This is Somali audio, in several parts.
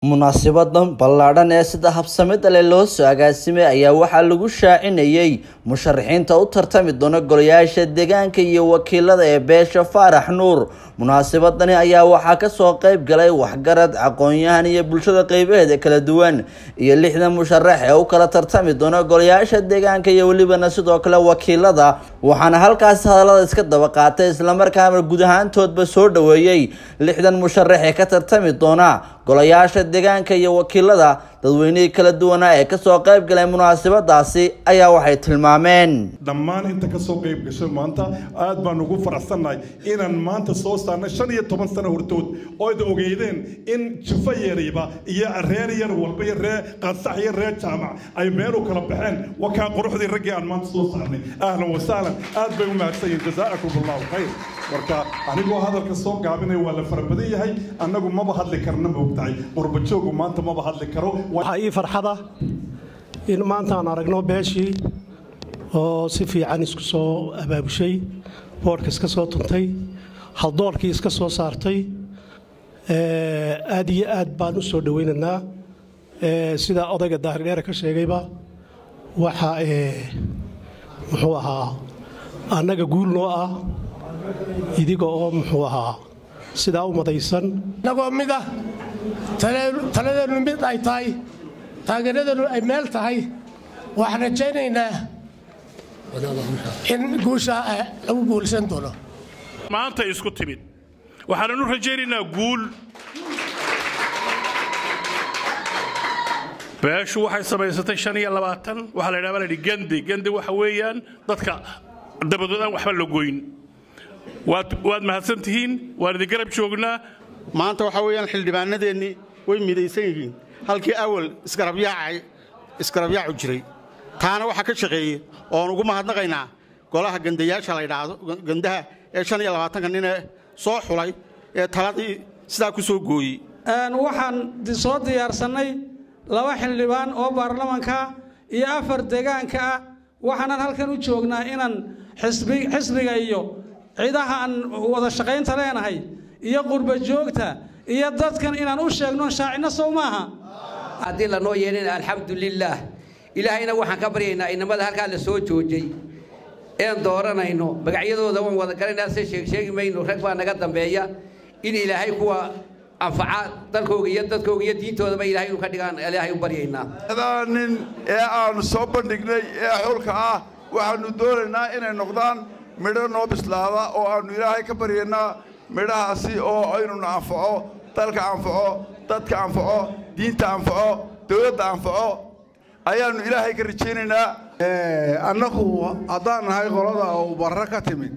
munaasibadan ballaadhan ee sida habsamida leh loo soo agaasimay ayaa waxaa lagu shaacinayay musharaxiinta u tartami doona golayaasha deegaanka iyo wakiilada ee beesha faarax nuur munaasibadani ayaa waxaa kasoo qeyb galay waxgarad aqoon-yahan iyo bulshada qeybaheeda kala duwan iyo lixdan musharax ee u kala tartami doona golayaasha deegaanka iyo welibana sidoo kale wakiilada waxaana halkaasi hadalada iska daba qaatay islamarkaana guud ahaantoodba soo dhaweeyey lixdan musharax ee ka tartami doona golayaasha deegaanka iyo wakiilada dadweynihii kala duwanaa ee kasoo qeyb galay munaasabadaasi ayaa waxay tilmaameen dhammaan inta kasoo qeyb gashay maanta aad baan ugu faraxsannahay inaan maanta soo saarnay shan iyo toban sano hortood ooyd ogeydeen in jufo yariba iyo reer yar walba iyo reer qansax iyo reer jaamac ay meel u kala baxeen wakaa quruxdii raggii aan maanta soo saarnay ahlan wasahlan aad bay u mahadsan yihin jazaakum allahu khayr marka anigoo hadalka soo gaabinaya waa la fara badan yahay annagu maba hadli karna moogtahay qurbajoogu maanta maba hadli karo waxaa ii farxada in maanta aan aragno beeshii oo si fiican isku soo abaabushay boodhka iska soo tuntay haldoorkii iska soo saartay aad iyo aad baan u soo dhowaynaynaa sida odayga daahir-dheere ka sheegayba waxa muxuu ahaa annaga guul noo ah idiga oo muxuu ahaa sidaa u madaysan inagoo mid ah taladeennu mid ay tahay taageeradeennu ay meel tahay waxaan rajaynaynaa in guusha lagu guulsan doono maanta isku timid waxaananu rajaynaynaa guul beeshu waxay samaysatay shan iyo labaatan waxaa la ydhaha baa la yidhi gandi gandi waxa weeyaan dadka dabadood aan waxba la goyn waad mahadsan tihiin waan idin garab joognaa maanta waxaa weeyaan xildhibaanadeennii way midaysan yihiin halkii awal isgarabyaacu jiray taana waxaa ka shaqeeye oon ugu mahadnaqaynaa golaha gandayaasha la ydhaahdo gandaha ee shan iyo labaatanka ninee soo xulay ee taladii sidaa ku soo gooyey waxaan soo diyaarsannay laba xildhibaan oo baarlamanka iyo afar deegaanka ah waxaanan halkan u joognaa inaan xisbiga iyo ciidaha aan wada shaqaynta leenahay iyo qurba joogta iyo dadkan inaan u sheegno shaacinno sow maaha haddii lanoo yeelina alxamdulilaah ilaahayna waxaan ka baryaynaa inamada halkaa la soo joojay een dooranayno magacyadooda waan wada garanaa se sheegsheegi mayno rag baa naga dambeeya in ilaahay kuwa anfaca dalkooga iyo dadkooga iyo diintoodaba ilahay inu ka dhigaan ilaahay u baryaynaa nin ee aanu soo bandhignay ee xulka ah waxaannu doonaynaa inay noqdaan midho noo bislaada oo aannu ilaahay ka baryaynaa midhahaasi oo aynuna anfaco dalka anfaco dadka anfaco diinta anfaco dowladda anfaco ayaannu ilaahay ka rajaynaynaa annagu haddaan nahay qolada uu barre ka timid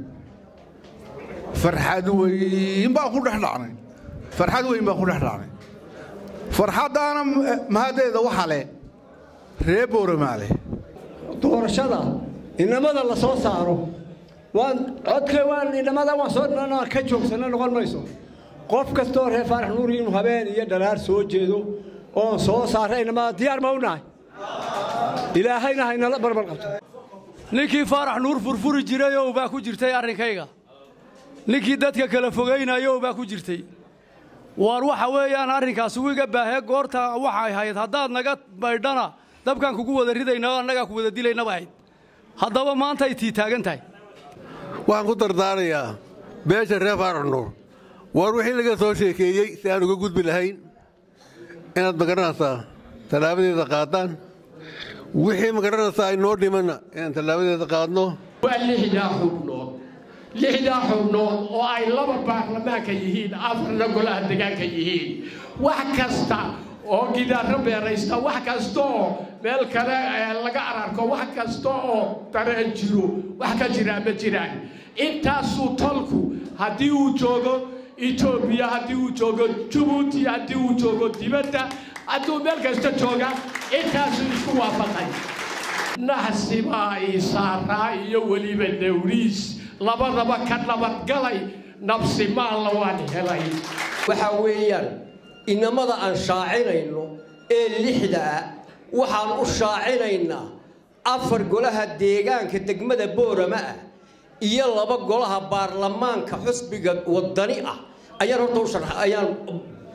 farxad weyn baan ku dhex dhacnay farxad weyn baan ku dhex dhacnay farxaddaana mahaddeeda waxa leh ree booramaale doorashada inamada la soo saaro waan codka waan inamada waan soo ka joogsanno noqon mayso qof kastoo reer faarax nuur inuu habeen iyo dhalaar soo jeedo oon soo saarra inamada diyaar ma u nahay ilaahayna haynala barbar qabto ninkii faarax nuur furfuri jirayow baa ku jirtay arrinkayga ninkii dadka kala fogaynayow baa ku jirtay waar waxa weeyaan arrinkaas wiga baahee goorta waxay hayd haddaad naga baydhana dabkaan kugu wada ridayna oo annagaa ku wada dilaynaba ahayd haddaba maantay tii taagan tahay waxaan ku dardaarayaa beesha reer faarax nuur waar wixii laga soo sheekeeyey si aan uga gudbi lahayn inaad magaranaysaa tallaabadeeda qaadaan wixii magaranaysaa ay noo dhimanna inaan tallaabadeeda qaadno waa lixdaa xubnood lixdaa xubnood oo ay laba baarlamaanka yihiin afarna golaha degaanka yihiin wax kasta oo gidaarro beeraysta wax kasta oo meel kale laga ararko wax kasta oo dareen jiro wax ka jiraa ma jiraan intaasuu tolku haddii uu joogo etoobiya haddii uu joogo jabuuti haddii uu joogo dibadda hadduu meel kasta jooga intaasuu isku waafaqay naxsibaa isaaraa iyo weliba dawriis labadaba ka nabadgalay nabsi maalla waan helay waxaa weeyaan inamada aan shaacinayno ee lixda ah waxaan u shaacinaynaa afar golaha deegaanka degmada boorama ah iyo laba golaha baarlamaanka xusbiga wadani ah ayaan horta u ayaan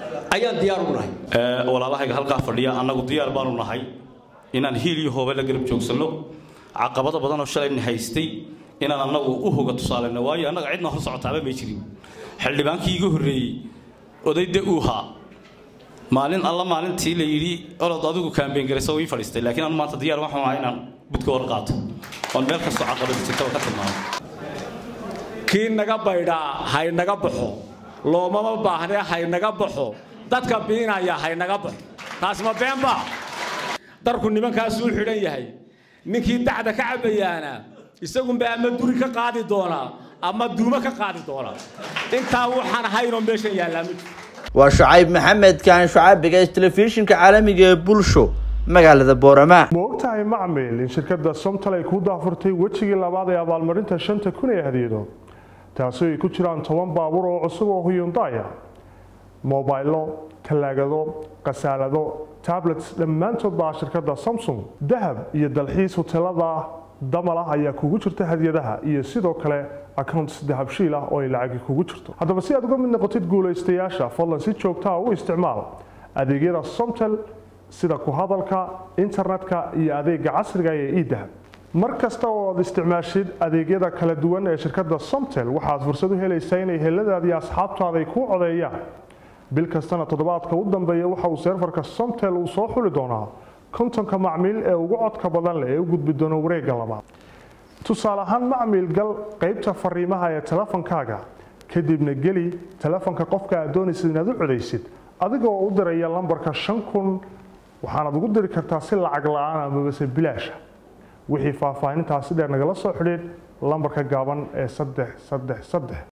ayaan diyaar u nahay walaalahayga halkaa fadhiya annagu diyaar baanu nahay inaan hiil iyo hoobe la garab joogsanno caqabado badanoo shalayna haystay inaan annagu u hoga tusaalayno waayo annaga cidna hor socotaaba may jirin xildhibaankii iga horreeyey odayde uuhaa maalin alla maalintii la yidhi olod adigu kaambeen garaysa ii fadhiistay laakiin anu maanta diyaar waxaan ahaa inaan budka hor qaato oon meel kastoo caqabada jirtaba ka tilmaamo kii naga baydhaa haynaga baxo loomama baahnee haynaga baxo dadka biinaya haynaga baxo taas ma beenba darku nimankaasuu xidhan yahay ninkii dacda ka cabayaana isagunba ama duri ka qaadi doonaa ama duumo ka qaadi doonaa intaa waxaan haynoo meeshan yaallaa ma jiro waa shucayb maxamed kaan shucaabiga telefishinka caalamiga ee bulsho magaalada boorama ma ogtahay macmil in shirkadda somtal ay ku daafurtay wejigii labaad ee abaalmarinta shanta kun ee hadiyado taasi ay ku jiraan toban baabuur oo cusub oo huyundaya mobaylo talaagado khasaalado tablets dhammaantood baa shirkadda samsung dahab iyo dalxiis hotelada damal ah ayaa kugu jirta hadiyadaha iyo sidoo kale accounts dahabshiil ah oo ay lacagi kugu jirto haddaba si aad uga mid noqotid guulaystayaasha fadlan si joogtaa u isticmaal adeegyada somtel sida ku hadalka internetka iyo adeega casriga ee idahab mar kasta oo aad isticmaashid adeegyada kala duwan ee shirkadda somtel waxaad fursad u helaysaa inay heladaada iyo asxaabtaada ay kuu codeeyaan bil kastana toddobaadka u dambeeya waxa uu seerfarka somtel uu soo xuli doonaa kontonka macmiil ee ugu codka badan leh ee u gudbi doona wareegga labaad tusaale ahaan macmiil gal qaybta fariimaha ee telefonkaaga kadibna geli telefonka qofka aad doonaysid inaad u codaysid adigoo u diraya lambarka shan kun waxaanaad ugu diri kartaa si lacag la-aan amabase bilaasha wixii faahfaahintaasi dheer nagala soo xidhiid lambarka gaaban ee saddex saddex saddex